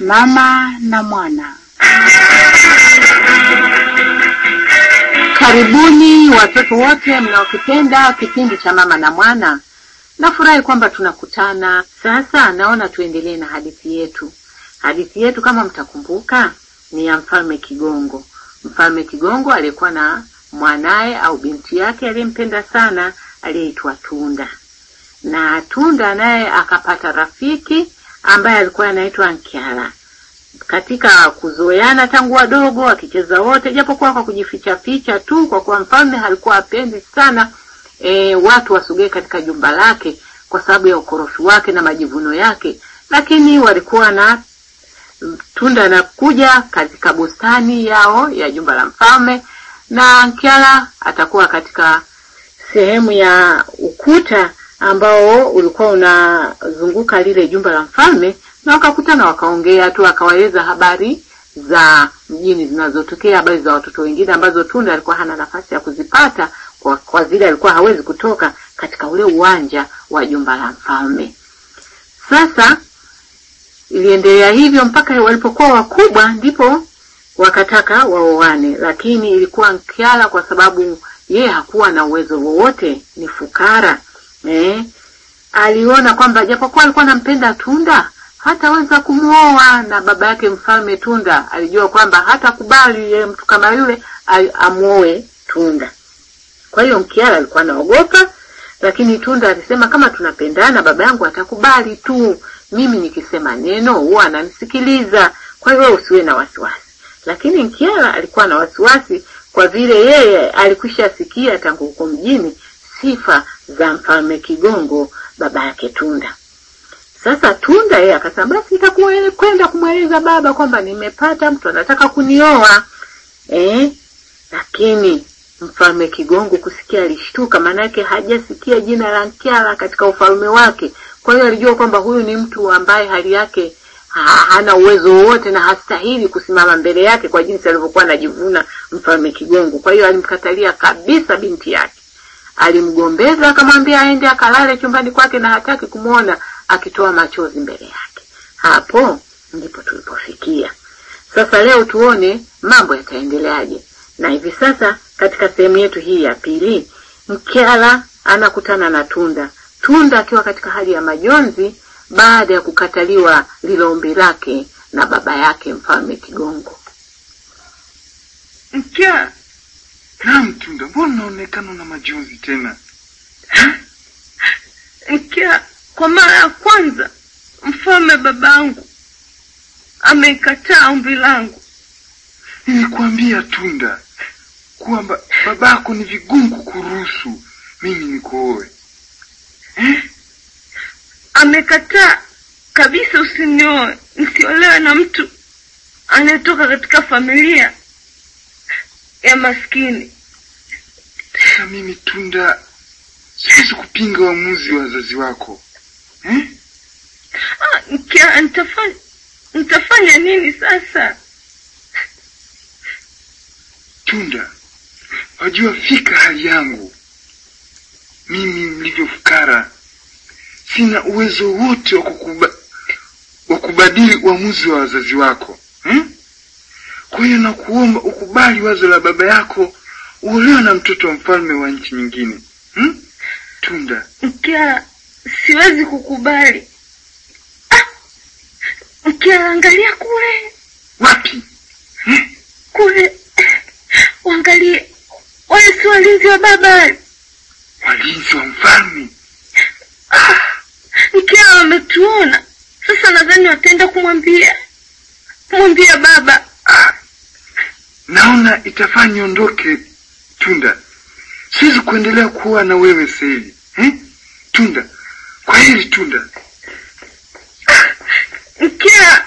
Mama na Mwana. Karibuni watoto wote mnaokipenda kipindi cha Mama na Mwana. Nafurahi kwamba tunakutana sasa. Naona tuendelee na hadithi yetu. Hadithi yetu kama mtakumbuka, ni ya Mfalme Kigongo. Mfalme Kigongo alikuwa na mwanaye au binti yake aliyempenda sana aliyeitwa Tunda, na Tunda naye akapata rafiki ambaye alikuwa anaitwa Nkyala. Katika kuzoeana tangu wadogo, wakicheza wote, japokuwa kwa kujificha ficha tu, kwa kuwa mfalme alikuwa apendi sana e, watu wasogee katika jumba lake kwa sababu ya ukorofi wake na majivuno yake, lakini walikuwa na Tunda anakuja katika bustani yao ya jumba la mfalme na Nkyala atakuwa katika sehemu ya ukuta ambao ulikuwa unazunguka lile jumba la mfalme, na wakakutana wakaongea tu, akawaeleza habari za mjini zinazotokea, habari za watoto wengine ambazo Tunda alikuwa hana nafasi ya kuzipata kwa, kwa vile alikuwa hawezi kutoka katika ule uwanja wa jumba la mfalme. Sasa iliendelea hivyo mpaka walipokuwa wakubwa, ndipo wakataka waoane, lakini ilikuwa Nkyala kwa sababu yeye hakuwa na uwezo wowote, ni fukara eh, aliona kwamba japokuwa alikuwa anampenda Tunda hataweza kumwoa, na baba yake mfalme Tunda alijua kwamba hatakubali yeye mtu kama yule amwoe Tunda. Kwa hiyo Nkyala alikuwa anaogopa, lakini Tunda alisema kama tunapendana, baba yangu atakubali tu, mimi nikisema neno huwa ananisikiliza, kwa hiyo usiwe na wasiwasi. Lakini Nkyala alikuwa na wasiwasi kwa vile yeye alikwisha sikia tangu huko mjini sifa za mfalme Kigongo baba yake Tunda. Sasa Tunda yeye akasema basi itakuwa kwenda kumweleza baba kwamba nimepata mtu anataka kunioa eh, lakini mfalme Kigongo kusikia alishtuka, maanake hajasikia jina la Nkyala katika ufalme wake. Kwa hiyo alijua kwamba huyu ni mtu ambaye hali yake ha, hana uwezo wowote na hastahili kusimama mbele yake kwa jinsi alivyokuwa anajivuna mfalme Kigongo. Kwa hiyo alimkatalia kabisa binti yake, alimgombeza akamwambia aende akalale chumbani kwake na hataki kumwona akitoa machozi mbele yake. Hapo ndipo tulipofikia. Sasa leo tuone mambo yataendeleaje. Na hivi sasa katika sehemu yetu hii ya pili, Nkyala anakutana na Tunda, Tunda akiwa katika hali ya majonzi baada ya kukataliwa lile ombi lake na baba yake mfalme Kigongo. Nkyala, naam Tunda, mbona unaonekana na majonzi tena? Nkyala, kwa mara ya kwanza mfalme babangu amekataa ombi langu. Nilikwambia Tunda kwamba babako ni vigumu kukuruhusu mimi nikuoe eh? Amekataa kabisa, usinioe, nisiolewe na mtu anayetoka katika familia ya maskini. Sasa mimi Tunda siwezi kupinga uamuzi wa wazazi wako eh? Ah, Nkyala, nitafanya nitafanya nini sasa? Tunda, wajua fika hali yangu mimi mlivyofukara, sina uwezo wote wa kukuba, wa kubadili uamuzi wa wazazi wako hmm? Kwa hiyo nakuomba ukubali wazo la baba yako, uolewe na mtoto wa mfalme wa nchi nyingine hmm? Tunda, Nkyala, siwezi kukubali. Ah, Nkyala, angalia kule wapi hmm? kule, waangalie wale, si walinzi wa baba. Walinzi wa mfalme Nkyala wametuona sasa, nadhani wataenda kumwambia kumwambia baba. ah, naona itafaa niondoke Tunda, siwezi kuendelea kuwa na wewe sasa hivi eh? Tunda, kwa heri Tunda. Nkyala,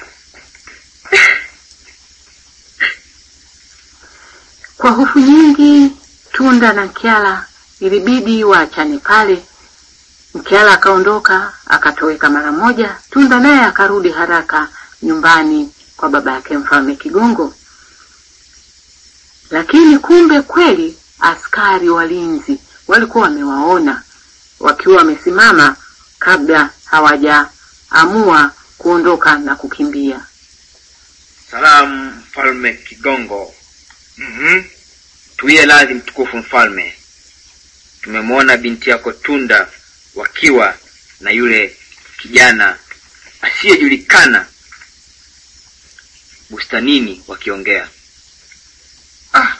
Kwa hofu nyingi, Tunda na Nkyala ilibidi waachane pale. Nkyala akaondoka akatoweka mara moja. Tunda naye akarudi haraka nyumbani kwa baba yake mfalme Kigongo. Lakini kumbe kweli askari walinzi walikuwa wamewaona wakiwa wamesimama kabla hawajaamua kuondoka na kukimbia. Salamu mfalme Kigongo. Mhm. Tuiye radhi mtukufu mfalme, tumemwona binti yako Tunda wakiwa na yule kijana asiyejulikana bustanini wakiongea. Ah.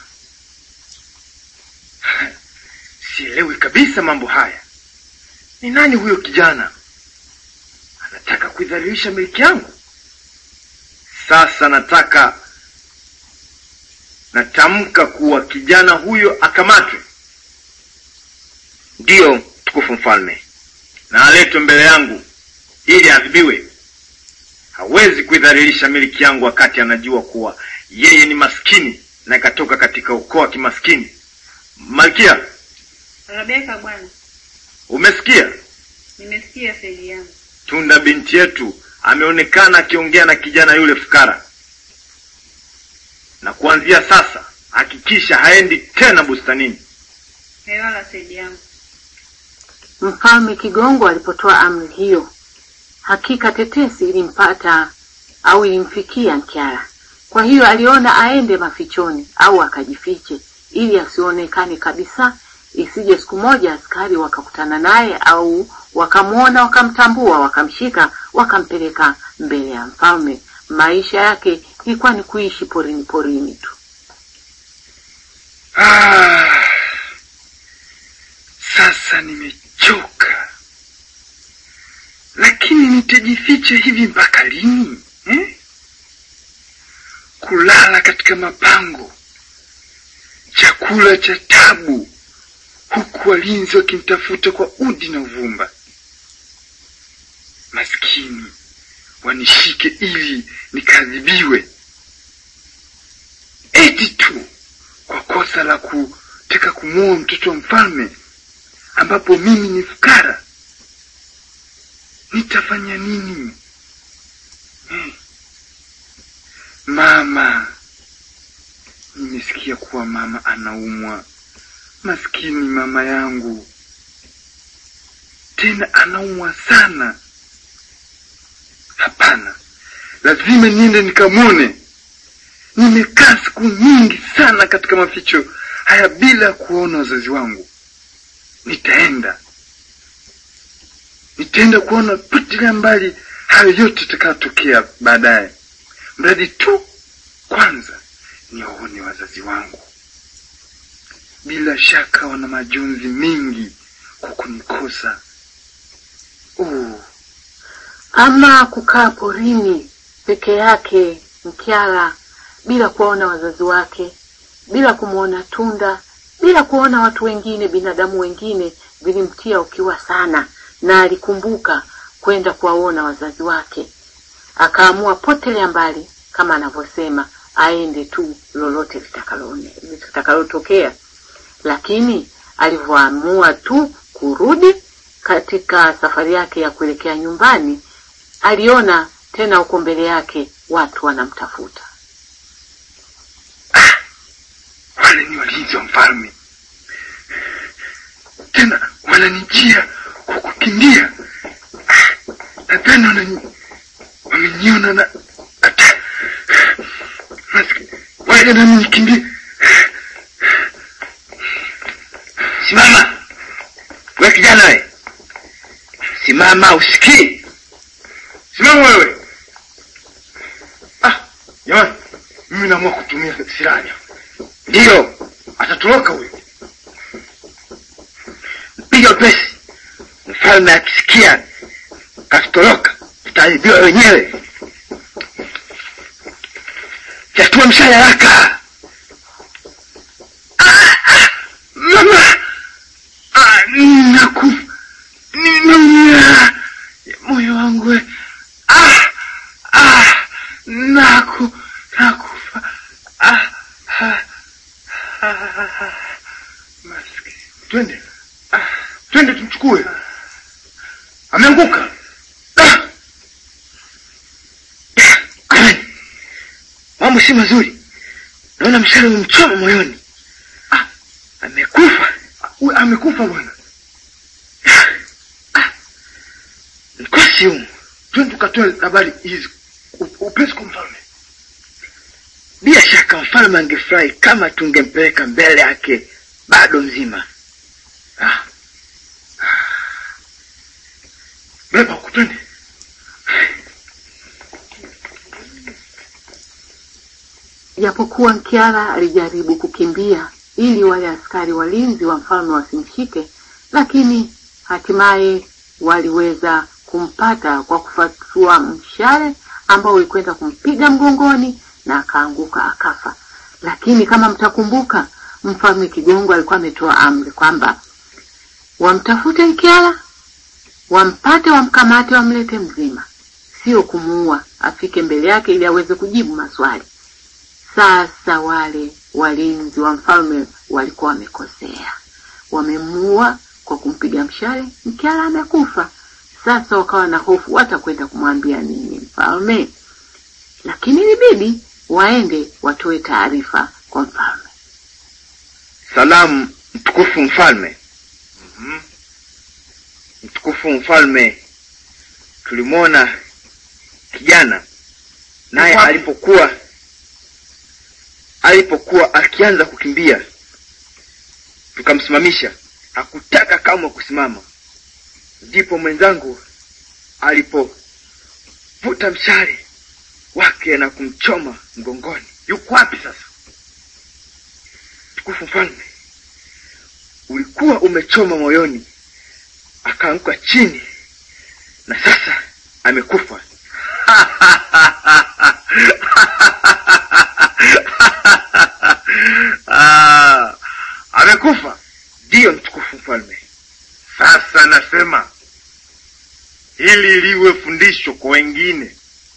Sielewi kabisa mambo haya. Ni nani huyo kijana? Anataka kuidhalilisha miliki yangu? Sasa nataka natamka kuwa kijana huyo akamatwe Ndiyo mtukufu mfalme. na aletwe mbele yangu ili adhibiwe. Hawezi kuidhalilisha miliki yangu wakati anajua kuwa yeye ni maskini na ikatoka katika ukoo wa kimaskini. Malkia, Rabeka bwana, umesikia? nimesikia saidi yangu. Tunda binti yetu ameonekana akiongea na kijana yule fukara, na kuanzia sasa hakikisha haendi tena bustanini. Hewala saidi yangu. Mfalme Kigongo alipotoa amri hiyo, hakika tetesi ilimpata au ilimfikia Nkyara. Kwa hiyo aliona aende mafichoni au akajifiche ili asionekane kabisa, isije siku moja askari wakakutana naye au wakamwona, wakamtambua, wakamshika, wakampeleka mbele ya mfalme. Maisha yake ilikuwa ni kuishi porini porini tu. Ah, sasa nimechoka, lakini nitajificha hivi mpaka lini eh? Kulala katika mapango, chakula cha tabu, huku walinzi wakimtafuta kwa udi na uvumba. Maskini wanishike ili nikaadhibiwe, eti tu kwa kosa la kutaka kumuoa mtoto wa mfalme ambapo mimi ni fukara. Nitafanya nini eh? Mama, nimesikia kuwa mama anaumwa. Maskini mama yangu, tena anaumwa sana. Hapana, lazima niende nikamwone. Nimekaa siku nyingi sana katika maficho haya bila kuona wazazi wangu. Nitaenda, nitaenda kuona potelea mbali hayo yote itakayotokea baadaye, mradi tu kwanza niwaone wazazi wangu. Bila shaka wana majonzi mengi kwa kunikosa. Oh, Ama kukaa porini peke yake Mkyara, bila kuwaona wazazi wake, bila kumwona Tunda, bila kuona watu wengine, binadamu wengine, vilimtia ukiwa sana, na alikumbuka kwenda kuwaona wazazi wake. Akaamua potelea mbali, kama anavyosema, aende tu lolote litakalone- litakalotokea. Lakini alivyoamua tu kurudi katika safari yake ya kuelekea nyumbani, aliona tena huko mbele yake watu wanamtafuta. wale ni walinzi wa mfalme, tena wananijia kwa kukimbia. Ah, Nadhani wanani wameniona na hata maskini wale nami nikimbie. Simama we kijana we, simama usikii. Simama wewe! Ah, jamani, mimi naamua kutumia silaha. Ndiyo, Atatoroka huyo. piga upesi. Mfalme akisikia katutoroka, tutaibiwa wenyewe. Fyatua mshale haraka. Mama, ah, naku ninaumia moyo wangu we. ah, ah, naku nakufa ah, ah, ah, ah. Maskini. Twende ah, twende tumchukue, ameanguka ah. Jamani, mambo si mazuri. Naona mshale umemchoma moyoni. Ah. Amekufa. We, amekufa bwana. Mkosi humu. Twende tukatoe habari hizi up- upesi kwa mfalme. bila shaka mfalme angefurahi kama tungempeleka mbele yake bado mzima. Ah. Beba huku twende. Japokuwa Nkiala alijaribu kukimbia ili wale askari walinzi wa mfalme wasimshike, lakini hatimaye waliweza kumpata kwa kufatua mshale ambao ulikwenda kumpiga mgongoni na akaanguka akafa. Lakini kama mtakumbuka, mfalme Kigongo alikuwa ametoa amri kwamba wamtafute Nkiala, wampate, wamkamate, wamlete mzima, sio kumuua, afike mbele yake ili aweze kujibu maswali. Sasa wale walinzi wa mfalme walikuwa wamekosea, wamemuua kwa kumpiga mshale, Mkiala amekufa. Sasa wakawa na hofu, watakwenda kumwambia nini mfalme? Lakini ilibidi waende watoe taarifa kwa mfalme. Salamu mtukufu mfalme. Mhm. Mtukufu mfalme, tulimwona kijana naye Wapi? alipokuwa alipokuwa akianza kukimbia, tukamsimamisha, hakutaka kamwe kusimama. Ndipo mwenzangu alipovuta mshale wake na kumchoma mgongoni. Yuko wapi sasa? Mtukufu mfalme, ulikuwa umechoma moyoni, akaanguka chini na sasa amekufa. Ah, amekufa. Ndiyo mtukufu mfalme. Sasa nasema ili liwe fundisho kwa wengine.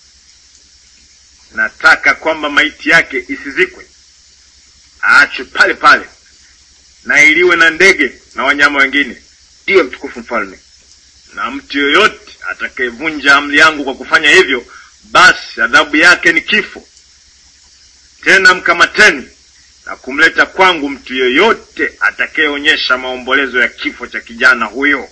Nataka kwamba maiti yake isizikwe, aachwe pale pale na iliwe na ndege na wanyama wengine, Ndiyo mtukufu mfalme. na mtu yoyote atakayevunja amri yangu kwa kufanya hivyo, basi adhabu yake ni kifo. Tena mkamateni na kumleta kwangu mtu yoyote atakayeonyesha maombolezo ya kifo cha kijana huyo.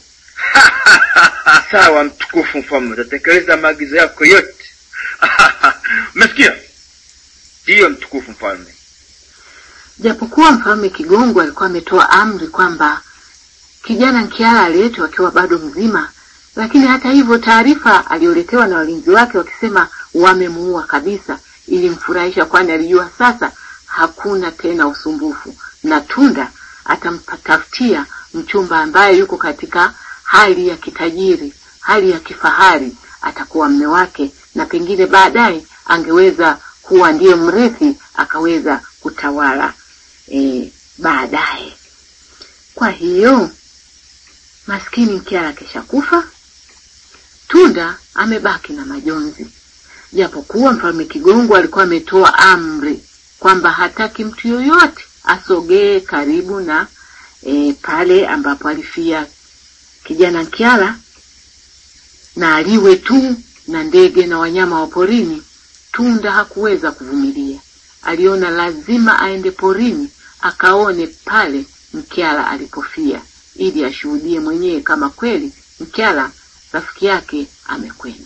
Sawa mtukufu mfalme, utatekeleza maagizo yako yote. Umesikia? Ndiyo mtukufu mfalme. Japokuwa mfalme Kigongo alikuwa ametoa amri kwamba kijana Nkiala aletwe akiwa bado mzima, lakini hata hivyo taarifa aliyoletewa na walinzi wake wakisema wamemuua kabisa ilimfurahisha, kwani alijua sasa hakuna tena usumbufu na Tunda atampatafutia mchumba ambaye yuko katika hali ya kitajiri, hali ya kifahari, atakuwa mme wake na pengine baadaye angeweza kuwa ndiye mrithi akaweza kutawala e, baadaye. Kwa hiyo maskini Nkiala keshakufa, Tunda amebaki na majonzi, japokuwa mfalme Kigongo alikuwa ametoa amri kwamba hataki mtu yoyote asogee karibu na e, pale ambapo alifia kijana Nkiala na aliwe tu na ndege na wanyama wa porini. Tunda hakuweza kuvumilia, aliona lazima aende porini akaone pale Mkyala alipofia, ili ashuhudie mwenyewe kama kweli Mkyala rafiki yake amekwenda.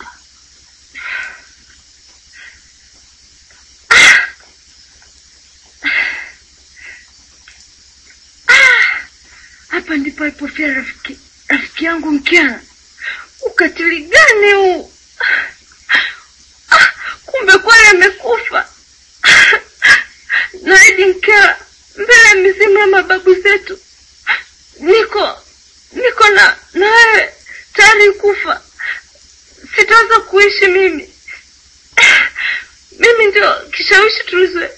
Hapa ndipo alipofia rafiki rafiki yangu Mkiana. Ukatili gani huu? Ah, Kumbe kweli amekufa. Naidi Mkiana, mbele ya mizimu ya mababu zetu, niko niko na na wewe tayari kufa. Sitaweza kuishi mimi. Mimi ndio kishawishi tulizo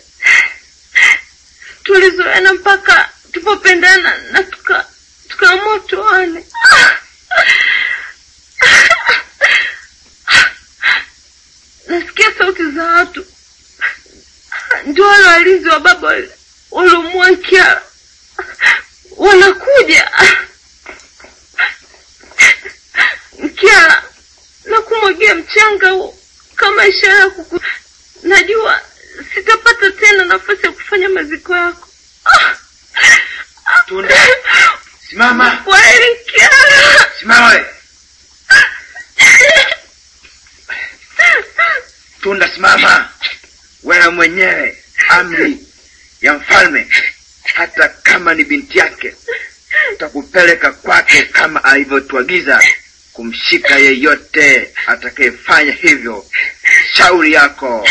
tulizoena mpaka tupopendana na tuka tukaamua tuane. Nasikia sauti za watu, ndio wale walinzi wa baba wale waliomua Kiara wanakuja. Kiara, nakumwagia mchanga huo kama ishara ya kuku. Najua sitapata tena nafasi ya kufanya maziko yako. Tunda, simama, Kweli Kiara. simama we. Tunda, simama wewe mwenyewe. amri ya mfalme hata kama ni binti yake tutakupeleka kwake kama alivyotuagiza kumshika yeyote atakayefanya hivyo shauri yako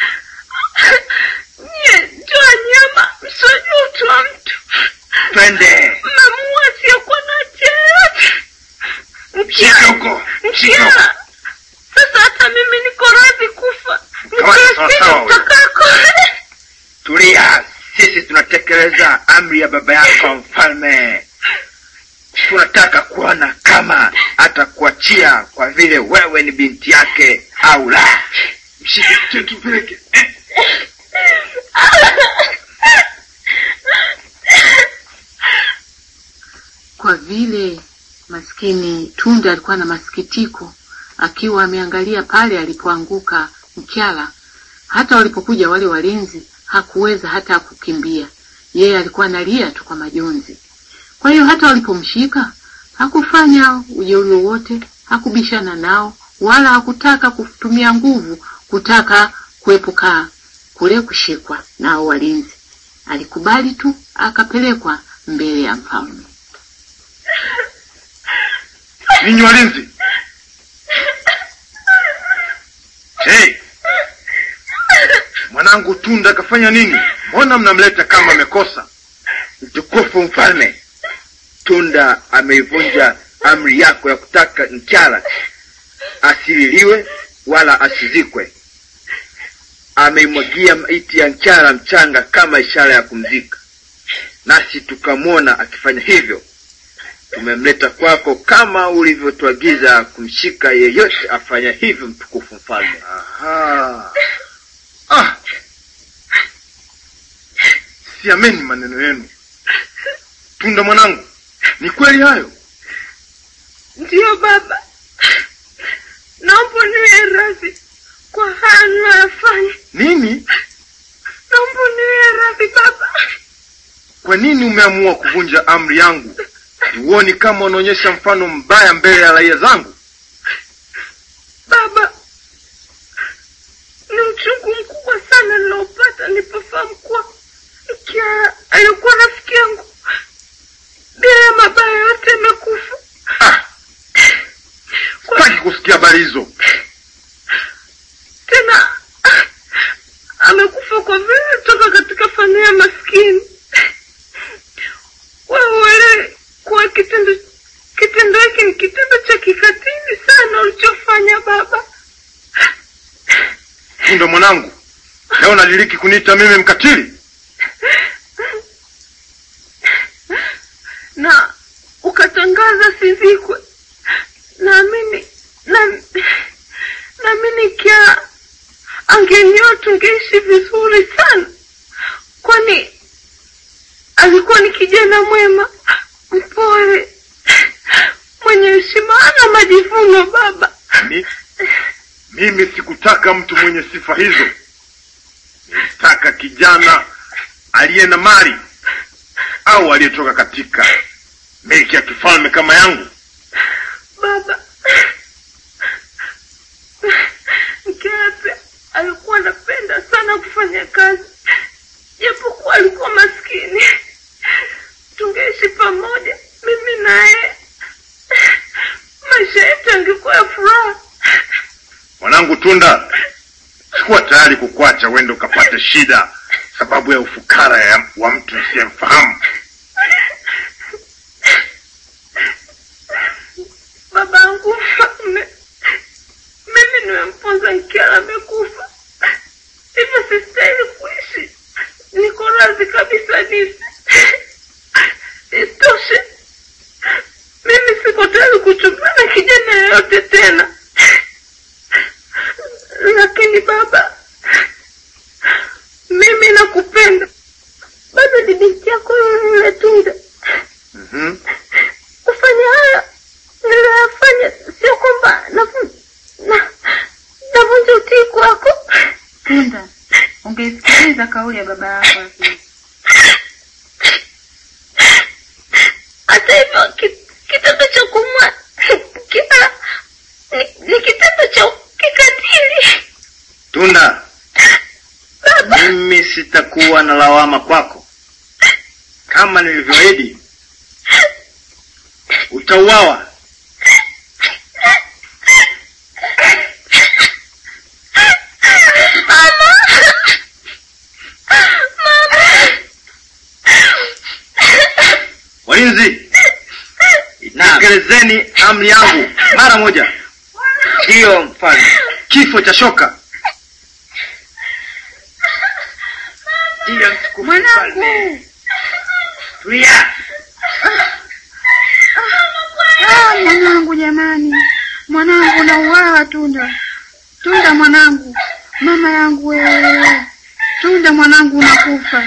Nye, toa nyama, msijua utu wa mtu. twende Mmemua asiyokuwa na hatia yoyote. Shika Mkia, huko, shika huko. mkia. Sasa hata mimi niko radhi kufa. Sawa, sawa, Nikiasili sawa. mtakako. tulia sisi tunatekeleza amri ya baba yako mfalme tunataka kuona kama atakuachia kwa vile wewe ni binti yake au la Mshike tu- tupeleke. Kwa vile maskini Tunda alikuwa na masikitiko, akiwa ameangalia pale alipoanguka mkyala. Hata walipokuja wale walinzi, hakuweza hata kukimbia. Yeye alikuwa analia tu kwa majonzi. Kwa hiyo hata walipomshika hakufanya ujeuri wowote, hakubishana nao, wala hakutaka kutumia nguvu kutaka kuepuka kule kushikwa nao walinzi. Alikubali tu akapelekwa mbele ya mfalme. Ninyi walinzi. Hey. Mwanangu Tunda kafanya nini? Mbona mnamleta kama amekosa? mtukufu mfalme tunda ameivunja amri yako ya kutaka mchala asililiwe wala asizikwe ameimwagia maiti ya mchala mchanga kama ishara ya kumzika nasi tukamwona akifanya hivyo tumemleta kwako kama ulivyotuagiza kumshika yeyote afanya hivyo mtukufu mfalme Aha. Ah. Siameni maneno yenu. Tunda mwanangu, ni kweli hayo? Ndiyo baba, naomba niwe radhi kwa haya ninayoyafanya. Nini? Naomba niwe radhi baba. Kwa nini umeamua kuvunja amri yangu? Huoni kama unaonyesha mfano mbaya mbele ya raia zangu? Baba, ni uchungu mkubwa sana niliopata nilipofahamu kuwa Mkiara alikuwa rafiki yangu bila mabaya yote amekufa. Ah, sitaki kusikia habari hizo. Tena amekufa kwa vile alitoka katika familia maskini. Wewe uelewe kuwa kitendo kitendo hiki ni kitendo cha kikatili sana ulichofanya baba. Tunda mwanangu, leo unadiriki kuniita mimi mkatili? na ukatangaza sizikwe. Naamini na naamini kia angenioa tungeishi vizuri sana, kwani alikuwa ni kijana mwema, mpole, mwenye heshima, hana majivuno. Baba, Mi, mimi sikutaka mtu mwenye sifa hizo. Nilitaka kijana aliye na mali au aliyetoka katika milki ya kifalme kama yangu. baba, Mkepe alikuwa anapenda sana kufanya kazi, japokuwa alikuwa maskini. Tungeishi pamoja mimi naye, maisha yetu yangekuwa ya furaha. Mwanangu Tunda, sikuwa tayari kukuacha uende ukapate shida sababu ya ufukara ya, wa mtu nisiyemfahamu. Baba yangu mfalme, mimi nimemponza Nkiala, amekufa, hivyo sistahili kuishi. Niko radhi kabisa nife. Isitoshe, mimi siko tayari kuchumbana na kijana yeyote tena. Lakini baba, mimi nakupenda, bado ni binti yako yule yule Tunda. mm Kufanya haya niliyoyafanya sio kwamba navu- na- navunja utii kwako. Tunda, ungeisikiliza kauli ya baba yako lakini. Hata hivyo ki- kitendo cha kumwa kila ni, ni kitendo cha kikatili. Tunda, Baba, mimi sitakuwa na lawama kwako kama nilivyoahidi utauawa walinzi tekelezeni amri yangu mara moja ndiyo mfalme kifo cha shoka ndiyo mtukufu mfalme tulia Ah, mwanangu jamani, mwanangu nauawa Tunda, Tunda mwanangu, mama yangu wewe, Tunda mwanangu unakufa.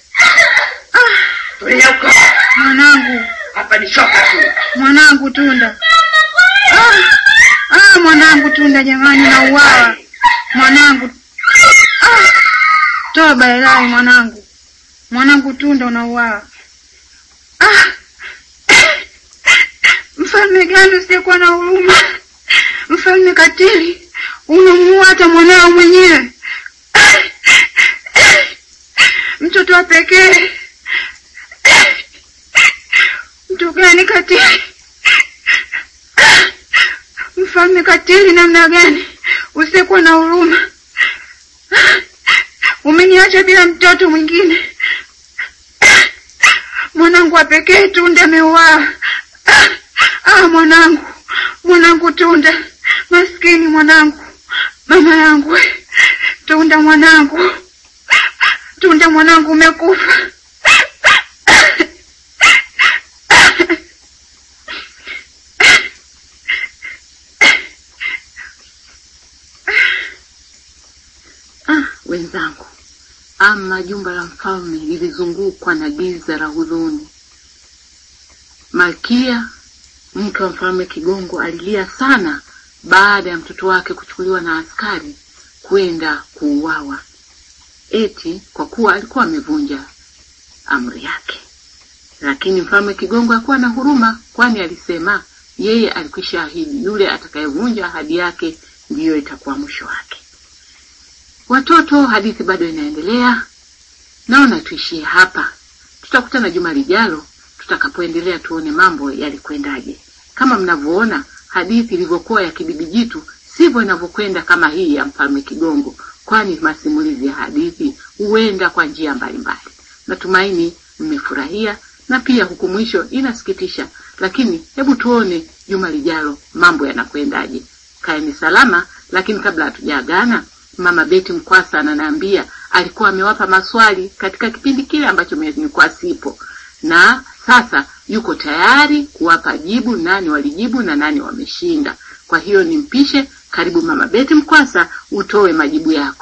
tulia huko Mwanangu, hapa ni shoka tu mwanangu Tunda. Ah, ah, mwanangu Tunda jamani, nauawa mwanangu. Ah, toba ilahi mwanangu, mwanangu Tunda unauawa. Ah, mfalme gani usiyekuwa na huruma? Mfalme katili, unamuua hata mwanao mwenyewe, mtoto wa pekee. Mtu gani katili? Mfalme katili namna gani usiyekuwa na huruma? Umeniacha bila mtoto mwingine. Mwanangu wa pekee Tunda ameuawa. Ah, mwanangu, mwanangu Tunda, maskini mwanangu, mama yangu, we. Tunda mwanangu, Tunda mwanangu, umekufa. Ah, wenzangu, ama jumba la mfalme lilizungukwa na giza la huzuni. Malkia mke wa mfalme Kigongo alilia sana baada ya mtoto wake kuchukuliwa na askari kwenda kuuawa, eti kwa kuwa alikuwa amevunja amri yake. Lakini mfalme Kigongo hakuwa na huruma, kwani alisema yeye alikwisha ahidi yule atakayevunja ahadi yake ndiyo itakuwa mwisho wake. Watoto, hadithi bado inaendelea. Naona tuishie hapa, tutakutana juma lijalo tutakapoendelea tuone mambo yalikwendaje. Kama mnavyoona hadithi ilivyokuwa ya kibibi jitu, sivyo inavyokwenda kama hii ya mfalme Kigongo, kwani masimulizi ya hadithi huenda kwa njia mbalimbali. Natumaini mmefurahia na pia huku mwisho inasikitisha, lakini hebu tuone juma lijalo mambo yanakwendaje. Kaeni salama, lakini kabla hatujaagana, mama Beti Mkwasa ananiambia alikuwa amewapa maswali katika kipindi kile ambacho mimi nilikuwa sipo, na sasa yuko tayari kuwapa jibu, nani walijibu na nani wameshinda. Kwa hiyo nimpishe, karibu mama Beti Mkwasa, utoe majibu yako.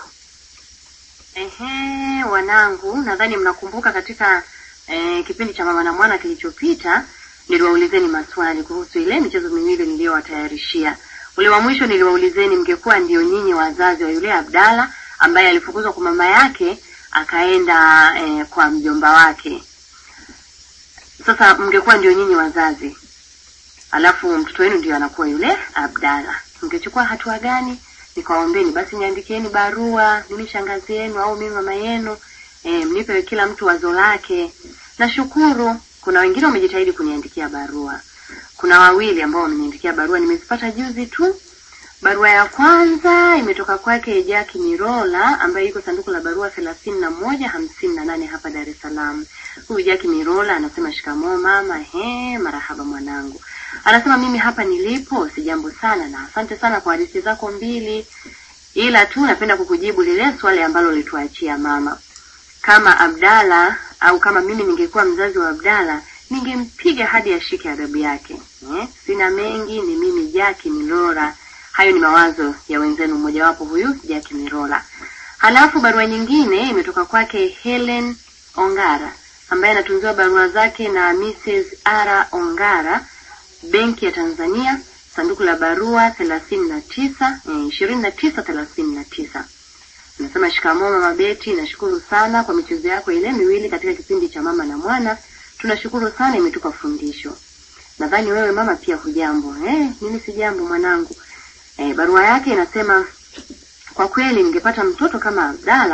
Ehe, wanangu, nadhani mnakumbuka katika eh, kipindi cha mama na mwana kilichopita niliwaulizeni maswali kuhusu ile michezo miwili niliyowatayarishia. Ule wa mwisho niliwaulizeni mngekuwa ndio nyinyi wazazi wa yule Abdala ambaye alifukuzwa kwa mama yake akaenda eh, kwa mjomba wake. Sasa mngekuwa ndio nyinyi wazazi, alafu mtoto wenu ndio anakuwa yule Abdala, mngechukua hatua gani? Nikawaombeni basi niandikieni barua, mimi shangazi yenu au mimi mama yenu, e, mnipe kila mtu wazo lake. Nashukuru kuna wengine wamejitahidi kuniandikia barua. Kuna wawili ambao wameniandikia barua, nimezipata juzi tu. Barua ya kwanza imetoka kwake Jaki Mirola ambaye yuko sanduku la barua thelathini na moja hamsini na nane hapa Dar es Salaam. Huyu Jaki Mirola anasema shikamoo mama. He, marahaba mwanangu. Anasema mimi hapa nilipo si jambo sana, na asante sana kwa hadithi zako mbili, ila tu napenda kukujibu lile swali ambalo ulituachia mama. Kama Abdala au kama mimi ningekuwa mzazi wa Abdala ningempiga hadi ashike adabu yake. Eh, sina mengi, ni mimi Jaki Milora. Hayo ni mawazo ya wenzenu, mmojawapo huyu Jaki Mirola. Halafu barua nyingine imetoka kwake Helen Ongara ambaye anatunziwa barua zake na Mrs. Ara Ongara, Benki ya Tanzania, sanduku la barua thelathini na tisa ishirini na tisa thelathini na tisa. Nasema shikamoo mama Beti, nashukuru sana kwa michezo yako ile miwili katika kipindi cha mama na mwana. Tunashukuru sana, imetupa fundisho. Nadhani wewe mama pia hujambo. Eh, mimi si jambo mwanangu. Eh, barua yake inasema kwa kweli ningepata mtoto kama Abdala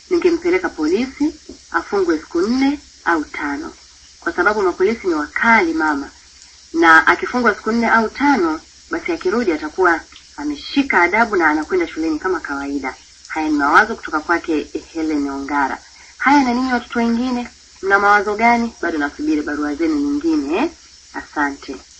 ningempeleka polisi afungwe siku nne au tano, kwa sababu mapolisi ni wakali mama, na akifungwa siku nne au tano, basi akirudi atakuwa ameshika adabu na anakwenda shuleni kama kawaida. Haya ni mawazo kutoka kwake Helen Ongara. Haya, na ninyi watoto wengine mna mawazo gani? Bado nasubiri barua zenu nyingine eh? Asante.